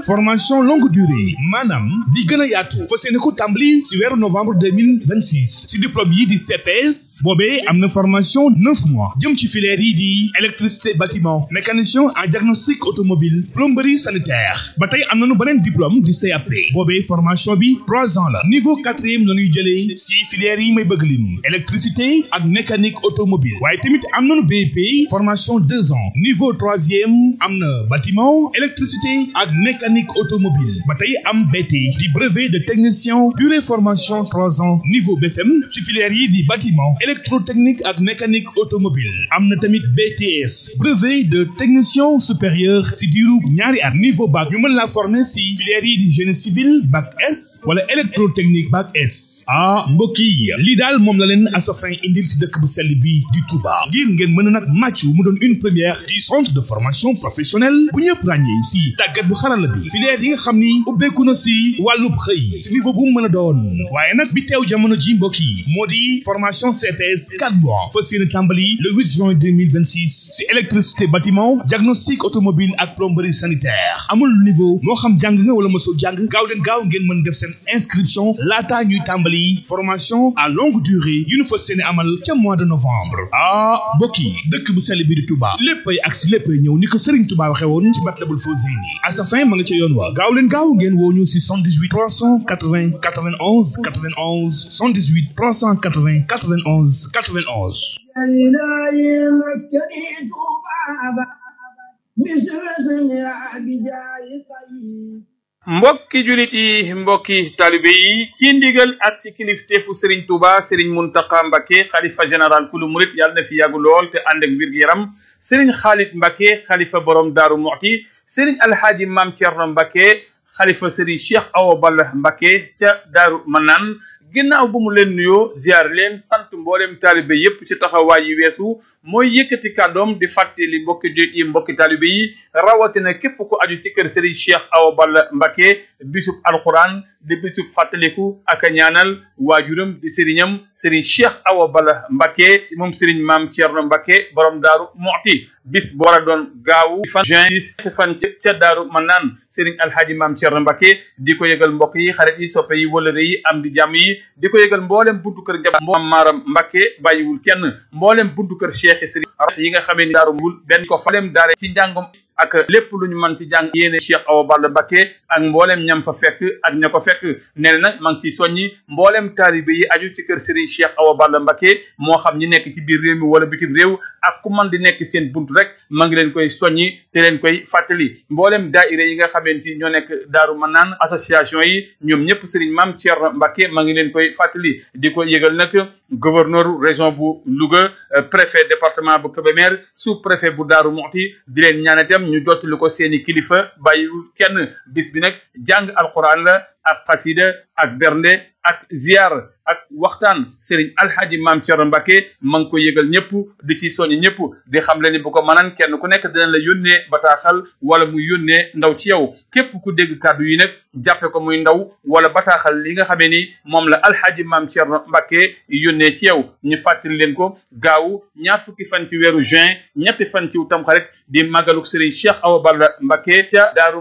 formation longue durée maanaam di gën a yaatu fas yéene ko tàmbali si weeru novembre deux mille vingt six si diplôme yi di CPS boobee am na formation neuf mois jëm ci filière yi di électricité bâtiment mécanicien en diagnostic automobile plomberie sanitaire ba tey am nañu beneen diplôme di CAP boobee formation bi trois ans la niveau quatrième la ñuy jëlee si filière yi may bëgg lim électricité ak mécanique automobile waaye tamit am nañu BEP formation deux ans niveau troisième am na bâtiment électricité ak mécanique automobile ba tey am BT di brevet de technicien durée formation trois ans niveau BFM si filière yi di bâtiment électrotechnique ak mécanique automobile am na tamit BTS brevet de technicien supérieur si diiru ñaari at niveau bac ñu mën la former si filière yi di génie civil bac S wala électrotechnique bac S ah mbokk yi lii daal moom la leen Asafin indil si dëkk bu sell bi di Touba ngir ngeen mën a nag màccu mu doon une première du centre de formation professionnelle bu ñëpp ràññee si tàggat bu xarala bi filière yi nga xam ni ubbeeku na si wàllub xëy si niveau bu mu mën a doon waaye nag bi teew jamono ji mbokk yi moo di formation CPS 4 mois fas yéene tàmbali le 8 juin 2026 si électricité bâtiment diagnostic automobile ak plomberie sanitaire amul niveau moo xam jàng nga wala mosoo jàng gaaw leen gaaw ngeen mën def seen inscription laataa ñuy tàmbali formation à longue durée yu ñu fas yéene amal ca mois de novembre ah mbokk yi dëkk bu sell bi di Touba léppay ak si léppay ñëw ni ko Serigne Touba waxe woon ci Matlabul Fawzayni à sa fin ma nga ca yoon wa gaaw leen gaaw ngeen woo ñu si 78 380 91 91 78 380 91 91 mbokki julit yi mbokki talibe yi ci ndigal ak ci kilifteefu Serigne Touba Serigne Mountakha Mbacké xalifa général kulu murit yàlla na fi yàggu lool te ànd ak wér gu yaram Serigne Khalid Mbacké xalifa borom Daaru Muxti Serigne Alhaaji Maam Thierno Mbacké xalifa Serigne Cheikh Awa Balla Mbacké ca Daaru Manaan ginnaaw bu mu leen nuyoo ziar leen sant mboolem taalibe yépp ci taxawaay yi weesu mooy yëkkati kàddoom di fàttali mbokki jullit yi mbokki taalibe yi rawatina képp ku aju ci kër Serigne Cheikh Awa Balla Mbacké bisub alquran di bisub fàttaliku ak a ñaanal waajuram di sëriñam Serigne Cheikh Awa Balla Mbacké moom Serigne Maam Thierno Mbacké borom Daaru Muxti bis bu war a doon gaawu fan juin dix fan ca Daaru Manaan Serigne Alhaaji Maam Thierno Mbacké di ko yëgal mbokk yi xarit yi soppe yi wëlëre yi am di jàmm yi di ko yëgal mboolem buntu kër njaboot mboolem maaram Mbacké bàyyiwul kenn mboolem buntu kër Cheikh Serigne yi nga xamee ni daaru mul benn ko falem daare ci njàngom ak lépp lu ñu mën ci jàng yéene Cheikh Awa Balla Mbacké ak mboolem ñam fa fekk ak ña ko fekk nee na nag maa ngi ciy soññi mboolem taalibe yi aju ci kër Serigne Cheikh Awa Balla Mbacké moo xam ñi nekk ci biir réew mi wala bitim réew ak ku man di nekk seen buntu rek maa ngi leen koy soññi te leen koy fàttali mboolem daaira yi nga xamante ni ñoo nekk Daaru Manaan association yi ñoom ñëpp Serigne Mame Thierno Mbacké maa ngi leen koy fàttali di ko yëgal nag gouverneur région bu Louga préfet département bu Kébémer sous préfet bu Daaru Muxti di leen ñaan itam ñu jottali ko seeni kilifa bàyyiwul kenn bis bi nag jàng alquran la ak xasida ak bernde ak ziar ak waxtaan Serigne Alhaji Maam Thierno Mbacké ma ngi ko yëgal ñëpp di ci soññ ñëpp di xam le ni bu ko mënaan kenn ku nekk dina la yónnee bataaxal wala muy yónnee ndaw ci yow képp ku dégg kàddu yi nag jàppe ko muy ndaw wala bataaxal li nga xamee ni moom la Alhaji Maam Thierno Mbacké yónnee ci yow ñu fàttali leen ko gaawu ñaar fukki fan ci weeru juin ñetti fan ci tamxarit di màggaluk Serigne Cheikh Awa Balla Mbacké ca Daaru